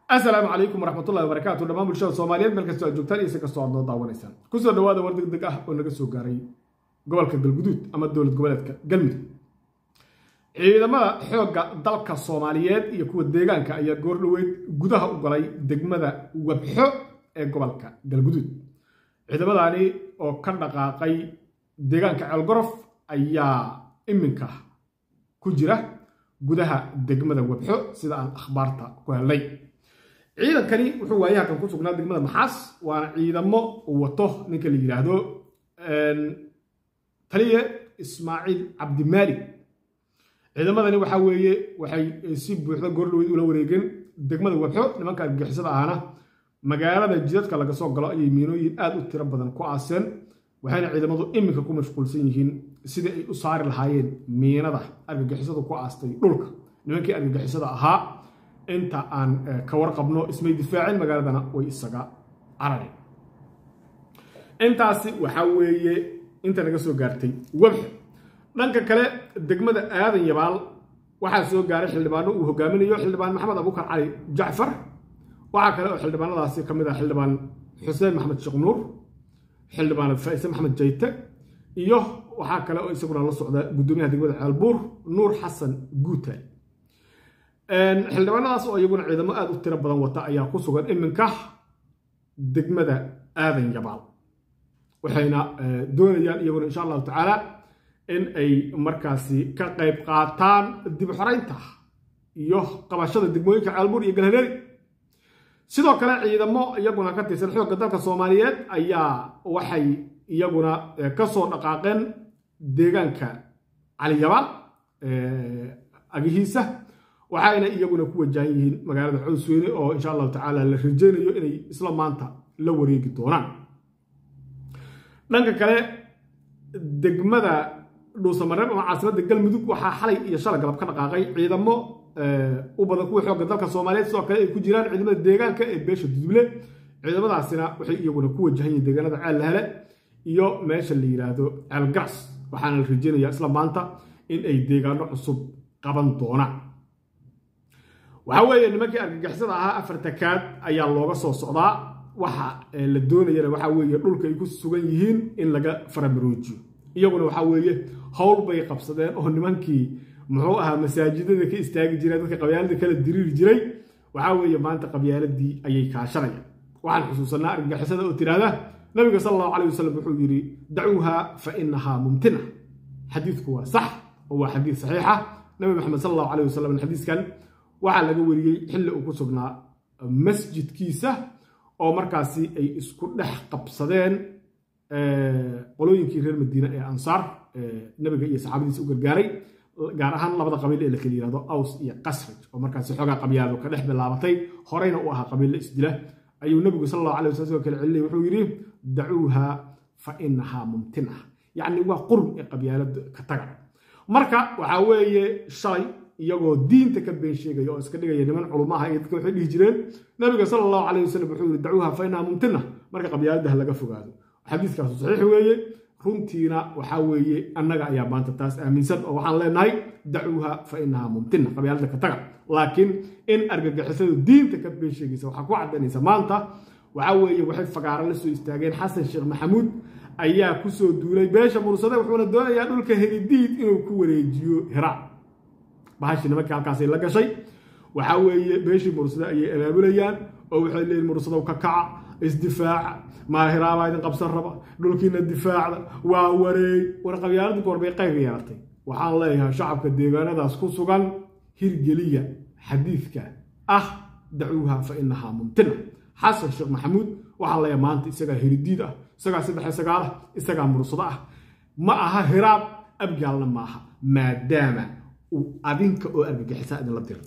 asalaamu calaykum waraxmatullahi wabarakaatu dhammaan bulshada soomaaliyeed meel kastoo aad joogtaan iyo si kastoo aad noo daawanaysaan kusoo dhawaada war deg deg ah oo naga soo gaaray gobolka galguduud ama dowlad goboleedka galmudug ciidamada xoogga dalka soomaaliyeed iyo kuwa deegaanka ayaa goor dhoweyd gudaha u galay degmada wabxo ee gobolka galguduud ciidamadaani oo ka dhaqaaqay deegaanka ceelgorof ayaa iminka ku jira gudaha degmada wabxo sida aan akhbaarta ku helnay ciidankani wuxuu waayahakan ku sugnaa degmada maxaas waana ciidamo uu wato ninka la yidhaahdo taliye ismaaciil cabdimaalik ciidamadani waxaa weeye waxay si buuxda goordhoweyd ula wareegeen degmada wabxo nimanka argagixisada ahna magaalada jidadka laga soo galo ayay miinooyin aad u tiro badan ku aaseen waxayna ciidamadu iminka ku mashquulsan yihiin sidii ay u saari lahaayeen miinada argagixisadu ku aastay dhulka nimankii argagixisada ahaa inta aan ka warqabno ismay difaacin magaaladana way isaga carareen intaasi waxaa weeye inta naga soo gaartay wabxo dhanka kale degmada aadan yabaal waxaa soo gaaray xildhibaano uu hogaaminayo xildhibaan maxamed abukar cali jacfar waxaa kale oo xildhibaanadaasi ka mid ah xildhibaan xuseen maxamed sheekh nuur xildhibaanad faa'ise maxamed jayte iyo waxaa kale oo isaguna la socda guddoomiyaha degmada ceelbuur nuur xasan guutaay xildhibaanadaas oo iyaguna ciidamo aad u tiro badan wata ayaa ku sugan iminka degmada aadan yabaal waxayna doonayaan iyaguna insha allahu tacaala in ay markaasi ka qayb qaataan dib xoraynta iyo qabashada degmooyinka ceelbuur iyo galhareeri sidoo kale ciidamo iyaguna ka tirsan xoogga dalka soomaaliyeed ayaa waxay iyaguna ka soo dhaqaaqeen deegaanka caliyabaal agihiisa waxayna iyaguna ku wajahan yihiin magaalada cowsweyne oo insha allahu tacaala la rajeynayo inay isla maanta la wareegi doonaan dhanka kale degmada dhuusamareeb ama caasimadda galmudug waxaa xalay iyo shala galab ka dhaqaaqay ciidamo u badan kuwa xoogga dalka soomaaliyeed sidoo kale ay ku jiraan ciidamada deegaanka ee beesha duduble ciidamadaasina waxay iyaguna ku wajahan yihiin deegaanada ceel lahele iyo meesha la yidhaahdo ceel garas waxaana la rajeynayaa isla maanta in ay deegaano cusub qaban doonaan waxaa weeye nimankii argagixisada ahaa afar takaad ayaa looga soo socdaa waxa la doonayana waxaa weeye dhulka ay ku sugan yihiin in laga faramaroojiyo iyaguna waxaa weeye howl bay qabsadeen oo nimankii muxuu ahaa masaajidada ka istaagi jireen dadka qabyaalada kala diriiri jiray waxaa weeye maanta qabyaaladii ayay kaashanayaan waxaan xusuusanaa argagixisada oo tiraahda nabiga sal allahu caleyh wasalam wuxuu yidhi dacuuha fa inahaa mumtina xadiidku waa sax oo waa xadiid saxiixa nabi maxamed sal allahu caleyh wasalam xadiiskan waxaa laga wariyey xilli uu ku sugnaa masjidkiisa oo markaasi ay isku dhex qabsadeen qolooyinkii reer madiine ee ansaar nabiga iyo saxaabadiisa u gargaaray gaar ahaan labada qabiil ee la kala yihahdo aws iyo qasraj oo markaasi xoogaa qabyaado ka dhex bilaabatay horeyna u ahaa qabiilla isdila ayuu nabigu sal allahu alay waslam kale celinay wuxuu yidhi dacuuha fa inahaa mumtina yacni waa qurun ee qabyaalada ka taga marka waxaa weeye shalay iyagoo diinta ka been sheegaya oo iska dhigaya niman culumaha iyo dadka waxay dhihi jireen nabiga sala allahu calayh wasalam wuxuu yidhi dacuuha fa inahaa mumtina marka qabyaaladaha laga fogaado xadiiskaasu saxiix weeye runtiina waxaa weeye annaga ayaa maanta taas aaminsan oo waxaan leenahay dacuuha fa inahaa mumtina qabyaalada ka taga laakiin in argagixisadu diinta ka been sheegaysa waxaa ku caddaynaysa maanta waxaa weeye waxay fagaaro la soo istaageen xasan sheekh maxamuud ayaa kusoo duulay beesha mursade wuxuuna doonayaa dhulka helidiid inuu ku wareejiyo hira bahashii nimankii halkaasay la gashay waxaa weeye beeshii mursade ayay abaabulayaan oo waxay leeyihin mursadow ka kaca isdifaaca maahiraabaa idin qabsan raba dhulkiina difaacda waa wareey war qabyaaladu goorbay qayr yeelatay waxaan leeyahay shacabka deegaanadaas ku sugan hirgeliya xadiidka ah dacuuha fa inahaa mumtina xasan sheekh maxamuud waxaan leeyahay maanta isagaa hiridiid ah isagaa saddex sagaal ah isagaa mursado ah ma aha hiraab abgaalna maaha maadaama uu adinka oo argagixisa idinla dira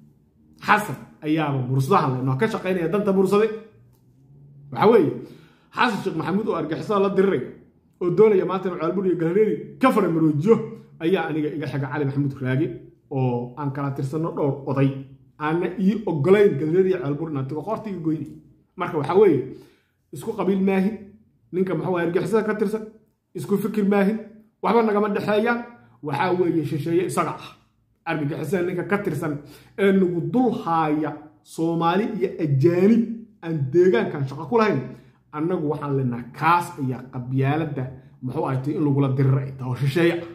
xasan ayaaba mursadaha lenoo ka shaqaynaya danta mursade waxaa weeye xasan sheekh maxamuud oo argixisada la diriraya oo doonaya maanta inuu ceelbur iyo galhareeri ka faramaroojiyo ayaa aniga iga xiga cali maxamuud raage oo aan kala tirsanno dhowr oday aana ii ogolayn galhareeri iyo ceelbur inaan tago qoorta iga goyni marka waxaa weeye isku qabiil maahin ninka maxuu argixisada ka tirsan isku fikir maahin waxba nagama dhexeeyaan waxaa weeye shisheeye isaga ah argagixisada ninka ka tirsan ee nagu dul haaya soomaali iyo ajaanib aan deegaankan shaqo ku lahayn annagu waxaan leenaha kaas ayaa qabyaaladda muxuu ahatay in lagula dirira ay tahay oo shisheeye ah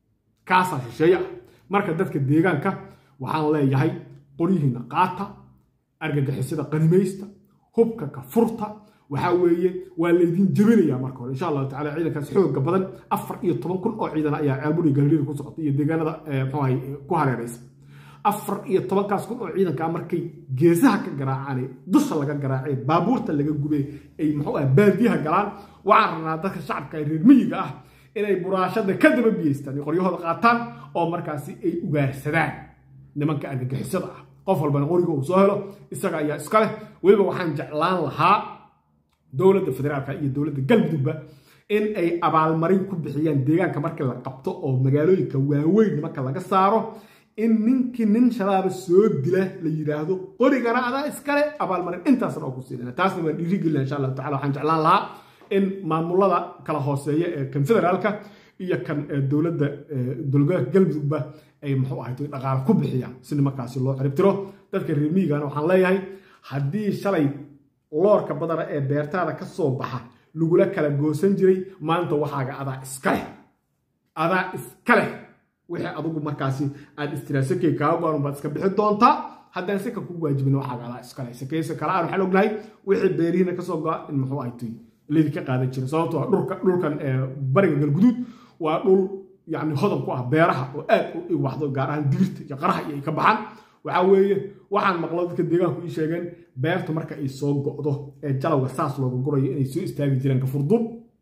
kaasaa shisheeye ah marka dadka deegaanka waxaan leeyahay qoryihiina qaata argagixisada qanimaysta hubka ka furta waxaa weeye waa laydin jebinayaa marka hore insha allahu tacala ciidankaas xooga badan afar iyo toban kun oo ciidan ayaa ceelburi galilida ku socota iyo deegaanada muxuu ahay ku hareeraysa afar iyo tobankaas kun oo ciidankaa markay geesaha ka garaacaan dusha laga garaacee baabuurta laga gubee ay muxuu ah baadiyaha galaan waxaan rabnaa dadka shacabka reer miyiga ah inay buraashada ka daba biyeystaan qoryahooda qaataan oo markaasi ay ugaarsadaan nimanka argagixisada ah qof walbana qoriga uu soo helo isaga ayaa iska leh weliba waxaan jeclaan lahaa dowladda federaalka iyo dowladda galmudugba in ay abaalmarin ku bixiyaan deegaanka markii la qabto oo magaalooyinka waaweyn nimanka laga saaro in ninkii nin shabaaba soo dila la yidhaahdo qorigana adaa iskale abaalmarin intaasna oo ku siinana taasna waan dhiirigelina insha allahu tacala waxaan jeclaan lahaa in maamulada kala hooseeya ee kan federaalka iyo kan dowladda dowlgoboleedka galmudugba ay muxuu ahayd dhaqaale ku bixiyaan si nimankaasi loo ciribtiro dadka reer miyigana waxaan leeyahay haddii shalay loorka badana ee beertaada ka soo baxa lagula kala goosan jiray maanta waxaaga adaa iska leh adaa iska leh wixii adugu markaasi aad istiraasakey kaaga go-an baad iska bixi doontaa haddaan sika kugu waajibin waxaaga adaa iska leh sakeysa kale aan waxaan ognahay wixii beerihiina kasoo go-a in muxuu ahay tuy laydinka qaadan jiray sababtoo dhulka dhulkan bariga galguduud waa dhul yani hodan ku ah beeraha oo aad u waxdo gaar ahaan digirta iyo qaraha iyo ay ka baxaan waxaa weeye waxaan maqlo dadka deegaanku ii sheegeen beertu marka ay soo go'do ee jalowga saas looga gurayo inay soo istaagi jireen kafurdub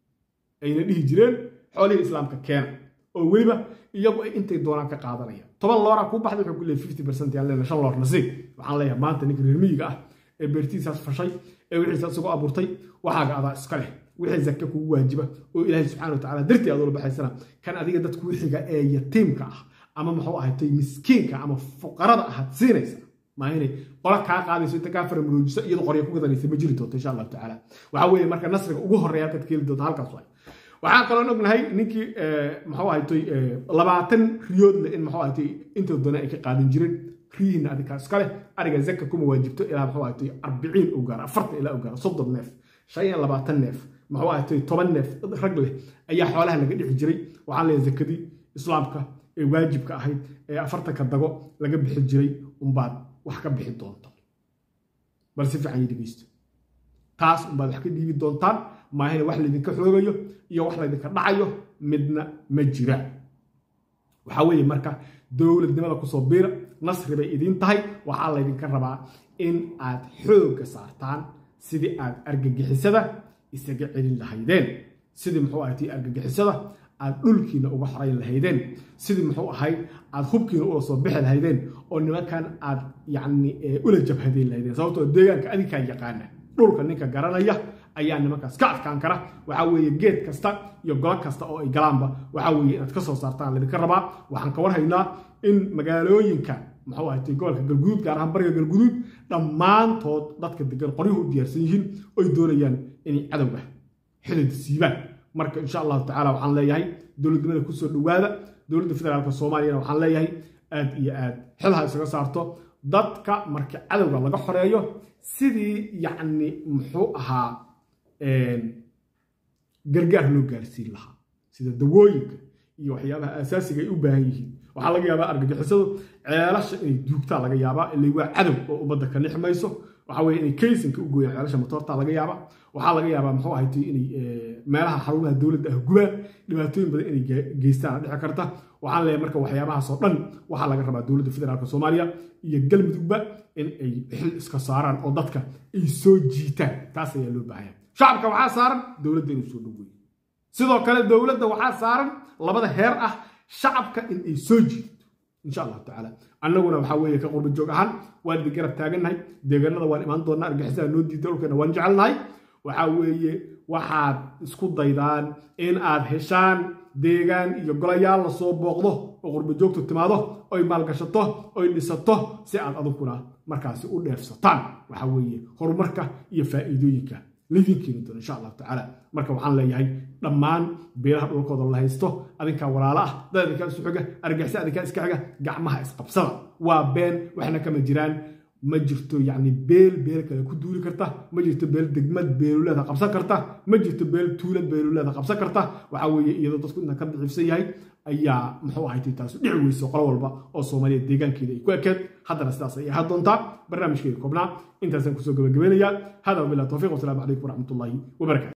ayna dhihi jireen xoolihii islaamka keena oo weliba iyagu ay intay doonaan ka qaadanayaan toban looraa kuu baxday wuxuu ku leeyahay fifty percent yaan leena shan loor nasiib waxaan leeyahay maanta ninka reer miyiga ah ee beertiisaas fashay ee wixiisaas isagoo abuurtay waxaaga adaa iska leh wixii zake kugu waajiba oo ilaahay subxana wa tacala dartii aad ula baxaysana kan adiga dadku wixiga ee yatiimka ah ama muxuu ahatay miskiinka ama fuqarada ahaad siinaysa maa inay qola kaa qaadayso inta kaa faramuroojiso iyadoo qorya ku gadanaysa ma jiri doonto insha allahu tacaala waxaa weeye marka nasriga ugu horreeya halkaad ka heli doonta halkaas waay waxaan kaloon ognahay ninkii muxuu ahatay labaatan riyood leh in muxuu ahatay intoo doona ay ka qaadan jireen riyihiina adinkaa iska leh ariga zaka kuma waajibto ilaa muxuu ahatay arbiciin u gaara afartan ilaa u gaara soddon neef shan iyo labaatan neef muxuu ahatay toban neef rag leh ayaa xoolaha laga dhici jiray waxaan leeyahay zakadii islaamka ee waajibka ahayd ee afartanka dago laga bixi jiray umbaad wax ka bixi doonta bal si fiican dhegeysto taas umbaad wax ka dhiibi doontaan maahina wax laydinka xoogayo iyo wax laydinka dhacayo midna ma jira waxaa weeye marka dowladnimada kusoo biira nasri bay idiin tahay waxaa laydinka rabaa in aad xoogga saartaan sidii aad argagixisada isaga celin lahaydeen sidii muxuu ahayti argagixisada aad dhulkiina uga xorayn lahaydeen sidii muxuu ahayd aad hubkiina uga soo bixi lahaydeen oo nimankan aad yacni ula jabhadayn lahaydeen sababtoo deegaanka adinkaa yaqaana dhulka ninka garanaya ayaa nimankaas ka adkaan kara waxaa weeye geed kasta iyo golo kasta oo ay galaanba waxaa weeye inaad ka soo saartaan laydinka rabaa waxaan ka warhaynaa in magaalooyinka muxuu ahayd gobolka galguduud gaar ahaan bariga galguduud dhammaantood dadka degan qoryuhu u diyaarsan yihiin oy doonayaan inay cadowga xidid siibaan marka insha allahu tacala waxaan leeyahay dowladnimada kusoo dhowaada dowladda federaalka soomaaliyana waxaan leeyahay aad iyo aad xilha isaga saarto dadka marka cadowga laga xoreeyo sidii yacni muxuu ahaa gargaar loo gaarsiin lahaa sida dawooyinka iyo waxyaabaha asaasiga ay u baahan yihiin waxaa laga yaabaa argagixisadu ceelasha inay duugtaa laga yaabaa ilay waa cadow oo ummadda ka nixmayso waxaa weye inay kaysinka u gooyaan ceelasha motoorta laga yaabaa waxaa laga yaabaa muxuu ahaytay inay meelaha xarumaha dowladda ah gubaan dhibaatooyin badan inay geystaan dhici karta waxaan leeyahay marka waxyaabahaasoo dhan waxaa laga rabaa dowladda federaalka soomaaliya iyo galmudugba in ay xil iska saaraan oo dadka ay soo jiitaan taas ayaa loo baahaya shacabka waxaa saaran dowladda inuu soo dhoweeyo sidoo kale dowladda waxaa saaran labada heer ah shacabka in ay soo jiidato insha allahu tacaala annaguna waxaa weeye ka qurba joog ahaan waan idin garab taagannahay deegaanada waan imaan doonaa argixisada noo diida dhulkeena waan jecelnahay waxaa weeye waxaad isku daydaan in aad heshaan deegaan iyo golayaal la soo booqdo oo qurba joogtu timaado oy maalgashato oy dhisato si aad aduguna markaasi u dheefsataan waxaa weeye horumarka iyo faa'iidooyinka laydin keeni doono insha allahu tacaala marka waxaan leeyahay dhammaan beelaha dhulkooda la haysto adinkaa walaalo ah dad adinkaa isu xiga argixisa adinkaa iska xiga gacmaha isqabsada waa been waxna kama jiraan ma jirto yacni beel beel kale ku duuli karta ma jirto beel degmad beeluleeda qabsan karta ma jirto beel tuulad beeluleeda qabsan karta waxaa weeye iyadoo dadku intaan ka daciifsan yahay ayaa muxuu ahayd taasu dhici weyso qolo walba oo soomaaliya deegaankeeda ay ku ekeed haddana sidaas ay ahaan doontaa barnaamijkeeda koobnaa intaasaan kusoo gabagabeynayaa hada wabilah towfiiq wasalaamu calaykum waraxmatullaahi wabarakatu